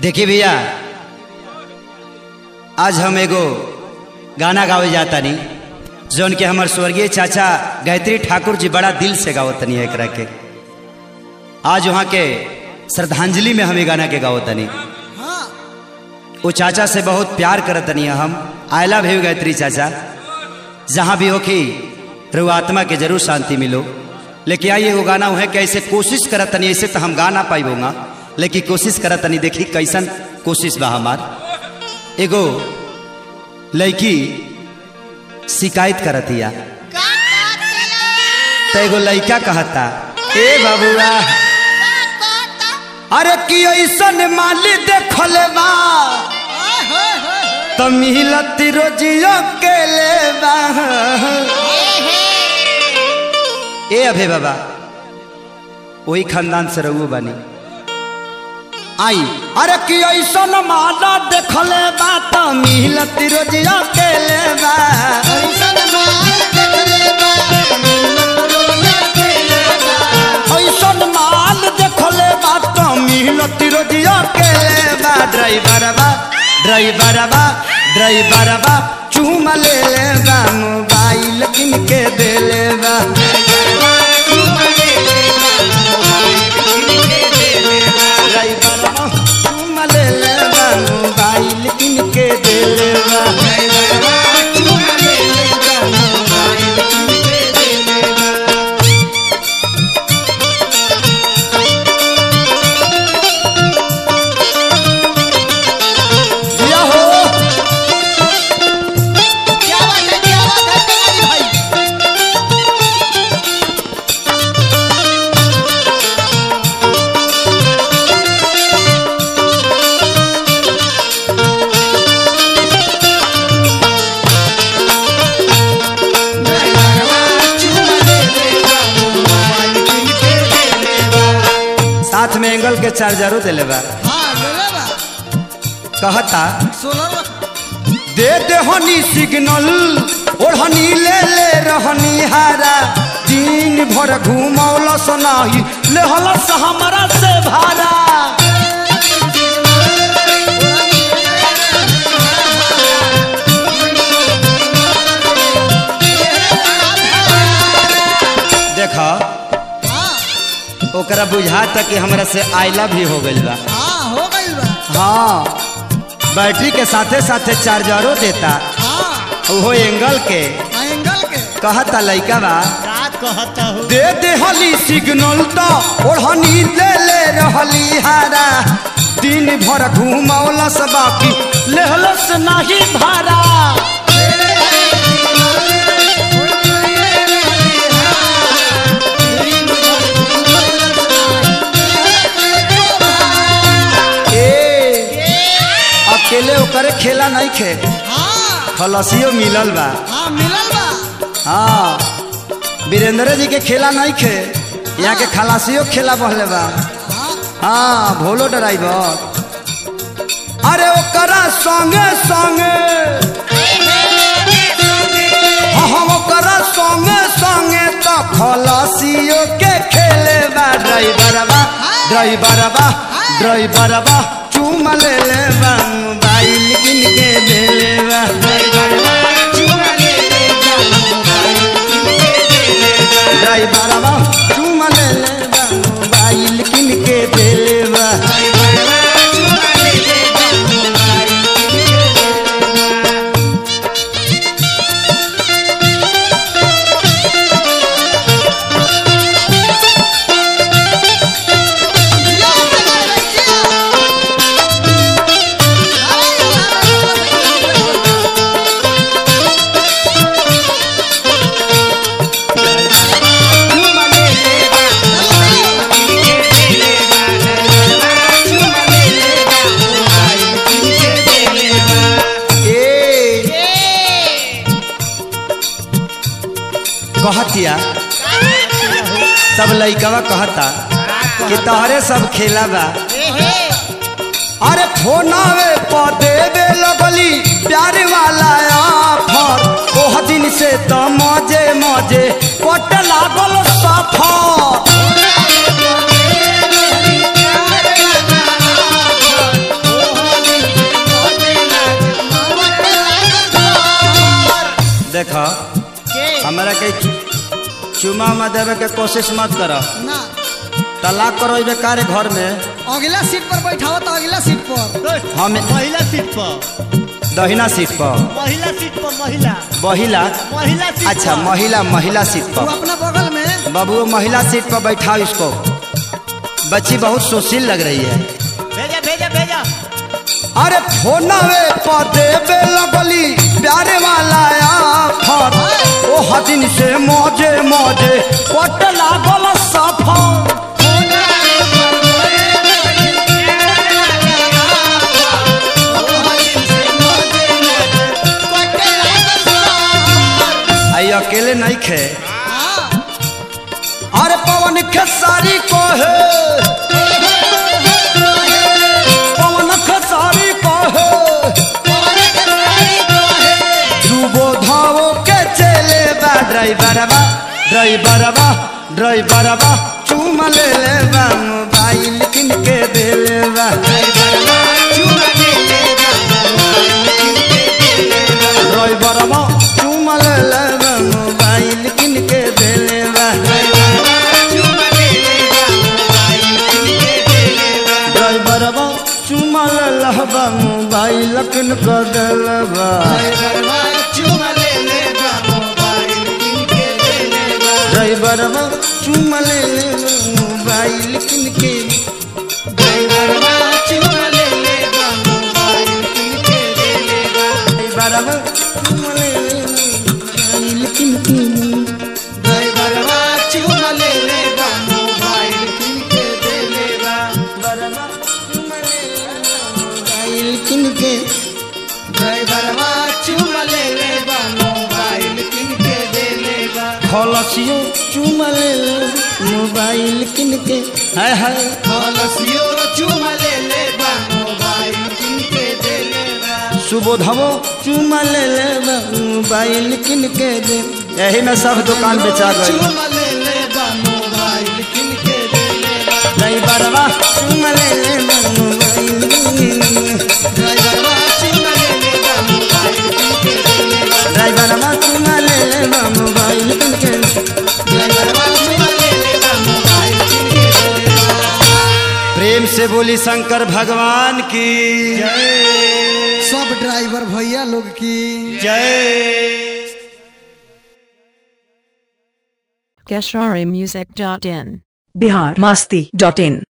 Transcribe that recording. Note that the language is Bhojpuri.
देखिए भैया आज हम एगो गाना गावे जाता नहीं जौन के हमार स्वर्गीय चाचा गायत्री ठाकुर जी बड़ा दिल से गावतनी है एकरा के आज वहाँ के श्रद्धांजलि में हम ये गाना के गावतनी वो चाचा से बहुत प्यार करतनी है हम आयला भी गायत्री चाचा जहाँ भी हो कि रु आत्मा के जरूर शांति मिलो लेकिन आइए वो गाना है कि ऐसे कोशिश करतनी ऐसे तो हम गा ना पाइबोगा लेकिन कोशिश करतनी देखी कैसन कोशिश बा हमार एगो लड़की शिकायत करतिया तो एगो लड़का कहता ए बबुआ अरे कि ऐसन माली देखल बा तो मिलत रोजियो के ले बा ए अभे बाबा वही खानदान से रहू बानी आई अरे कि ऐसन माला देखले बा तो मिलत रोजियो के ले बा ऐसन माल देखले बा तो मिलत रोजियो के ले बा ड्राइवर बा ड्राइवर बा ड्राइवर बा चूम ले ले बा मोबाइल किन के दे ले बा ड्राइवर बा चूम ले ले बा मोबाइल किन के दे ले बा दिया हो साथ में एंगल के चार्जरो दिले बा कहता दे दे हनी सिग्नल ओढ़नी ले ले रहनी हारा दिन भर घूमौल सनाही ले हलस हमरा से भारा देख ओकरा बुझाता कि हमरा से आइला भी हो गइल बा हाँ बैटरी के साथे साथे चार्जरो देता ओहो एंगल के कहता लइका बा दे दे हली सिग्नल तो ओढ़नी ले ले रहली हारा दिन भर घूमौलस बाकी लेहलस नाही भारा ए अकेले ओकरे खेला नहीं खे खलसियो मिलल बा हाँ वीरेंद्र जी के खेला नहीं खे यहाँ के खलासियो खेला बहले बा हाँ भोलो ड्राइवर अरे ओकरा संगे संगे हाँ हाँ ओकरा संगे संगे तो खलासियो के खेले बा ड्राइवर बा ड्राइवर बा ड्राइवर बा चूम ले ले बा मोबाइल किन के दे ले बा ड्राइवर बा चूम ले ले बा मोबाइल किन के दे ले बा ए कहतिया तब लइकवा कहता कि तोहरे सब खेला बा अरे फोनावे पर देवे लगली प्यार वाला ऑफर ओह दिन से तो मजे मजे कट लागल सफर चुमा उमा देवे के कोशिश मत करो ना तलाक करो बेकार घर में अगला सीट पर बैठाओ तो अगला सीट पर हम महिला सीट पर दहिना सीट पर महिला सीट पर महिला महिला महिला सीट अच्छा पर। महिला महिला सीट तू पर अपना बगल में बाबू वो महिला सीट पर बैठाओ इसको बच्ची बहुत सुशील लग रही है भेजा भेजा भेजा अरे फोनवे पर देवे लगली प्यारे वाला आफर ओ हदिन से मौजे मौजे कट लागल सफर आई अकेले नहीं खे अरे पवन खेसारी को है पवन खेसारी को है सुबोधाओ के चले बा ड्राइवरवा ड्राइवरवा ड्राइवरवा चूम ले ले बा मोबाइल किन के दे ले बा ड्राइवरवा चूम ले ले बा मोबाइल किन के दे ले बा ड्राइवरवा चूम ले ले बा मोबाइल किन के दे ले बा ड्राइवरवा चूम ले ले बा मोबाइल किन के ड्राइवरवा चूम ले ले बा मोबाइल किन के बरवा चूम ले ले बा मोबाइल किन के खलसियो चूम ले ले मोबाइल किन के हाय हाय सुबोधवो चूम ले ले बा मोबाइल किन के दे यही में सब दुकान बेचा गई नहीं बरवा चूम ले ले बा मोबाइल ड्राइवरवा चूम ले ले बा मोबाइल किन के प्रेम से बोली शंकर भगवान की सब ड्राइवर भैया लोग की जय Gesharimusic.in Bihar Masti dot in